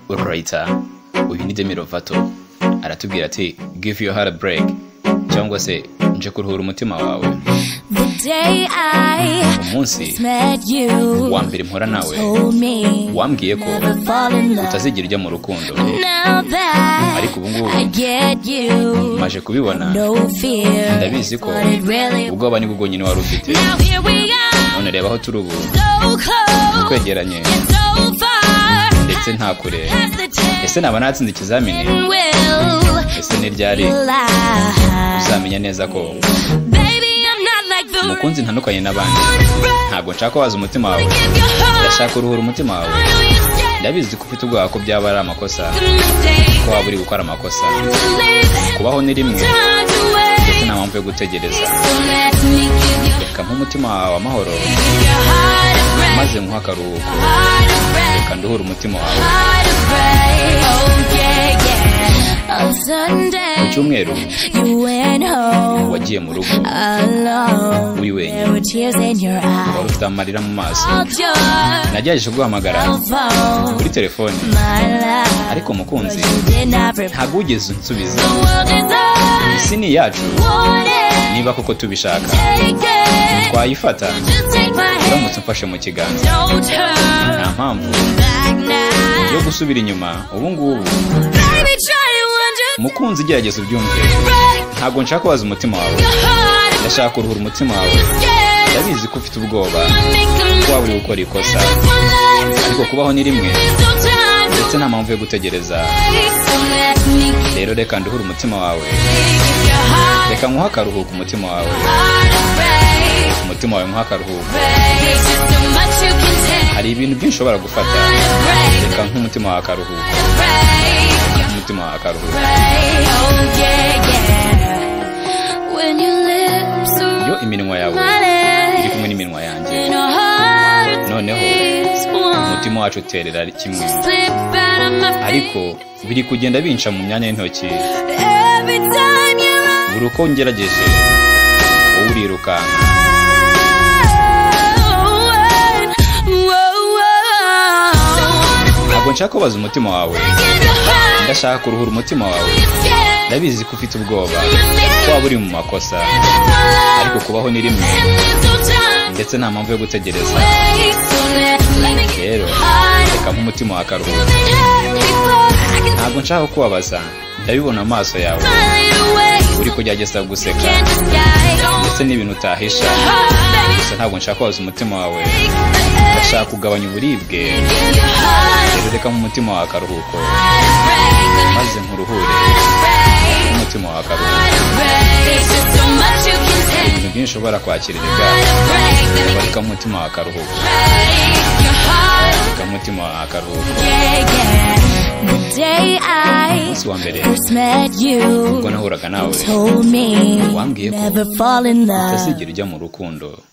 writer uyu ni demi rovato aratubwira ati give your heart a break cyangwa se nje kuruhura umutima wawe The day I umunsi met you wa mbere mpora nawe told me wambwiye ko never fall in love. utazigera ujya mu rukundo Now that ariko ubu ngubu I get you, maje kubibona no fear. ndabizi ko But it really ubwoba nibwo bwonyine wari ufite now here we are, none reba aho turi ubu so close twegeranye and so far. ndetse nta kure Past the ese naba natsinze ikizamini and will ese ni ryari lie. uzamenya neza ko Baby, I'm not like the rest. umukunzi ntandukanye n'abandi ntabwo nshaka waza umutima wawe Give your heart. ndashaka uruhura umutima wawe I know you said ndabizi ko ufite ubwoba ko byaba ari amakosa a mistake ko waba uri gukora amakosa to live and kubaho ni rimwe turned away. ndetse nta mpamvu yo gutegereza So let me give you reka nk'umutima wawe amahoro your heart a break, maze nkuhe akaruhuko heart a break, reka nduhure umutima wawe heart a break. Oh yeah, yeah. On Sunday, ku cyumweru you went home wagiye mu rugo alone. uri wenyine There were tears in your wari eyes. ufite amarira mu maso All your nagerageje guhamagara phone, kuri telefone my love. ariko umukunzi You did not reply. ntabwo wigeze unsubiza The world is ours. isi ni iyacu Want it, niba koko tubishaka take it. twayifata Just take my hand. uramutse umfashe mu kiganza Don't turn nta mpamvu back yo now. gusubira inyuma ubu ngubu Baby, try to understand. umukunzi gerageza ubyumve Break ntabwo nshaka kubaza umutima wawe your heart and ndashaka kuruhura umutima wawe scared. ndabizi ko ufite ubwoba I make a ko mistake. waba uri gukora ikosa That's one life. ariko kubaho ni rimwe There's no time to ndetse nta mpamvu yo gutegereza wait. So let me give rero reka nduhure umutima wawe your heart reka nkuhe akaruhuko umutima wawe heart a break. umutima wawe nkuhe akaruhuko Break. There's just so much you can take. hari ibintu byinshi ushobora gufata Heart a break. reka nk'umutima wawe akaruhuko Break. umutima wawe akaruhuko Right, oh yeah, yeah. When your lips are iyo iminwa yawe my iri lips kumwe n'iminwa yanjye and our hearts noneho is one. umutima wacu uterera kimwe Slip out of my ariko fingers biri kugenda binca mu myanya y'intoki every time you lie. buri uko ngerageje wowe urirukanka Whoa, whoa. ntabwo nshaka kubaza umutima wawe Give your heart ndashaka kuruhura umutima wawe scared. ndabizi ko ufite ubwoba ko Mistake. waba uri mu makosa That's one life. ariko kubaho ni rimwe And there's no time to ndetse nta mpamvu yo gutegereza wait. So let let me give rero your heart reka nk'umutima wa karuhuko ntabwo nshaka kubabaza ndabibona mu maso yawe uri kugerageza guseka ndetse n'ibintu utahisha gusa ntabwo nshaka kubaza umutima wawe ndashaka kugabanya uburibwe rero reka nk'umutima wa karuhuko maze nkuruhure n'umutima wa karuhuko ibintu byinshi ushobora kwakira ibyaha reka nk'umutima wa karuhuko reka nk'umutima wa karuhuko Day I umunsi wa mbere first met ubwo you nahuraga nawe told me wambwiye ko never fall in love. utazigera ujya mu rukundo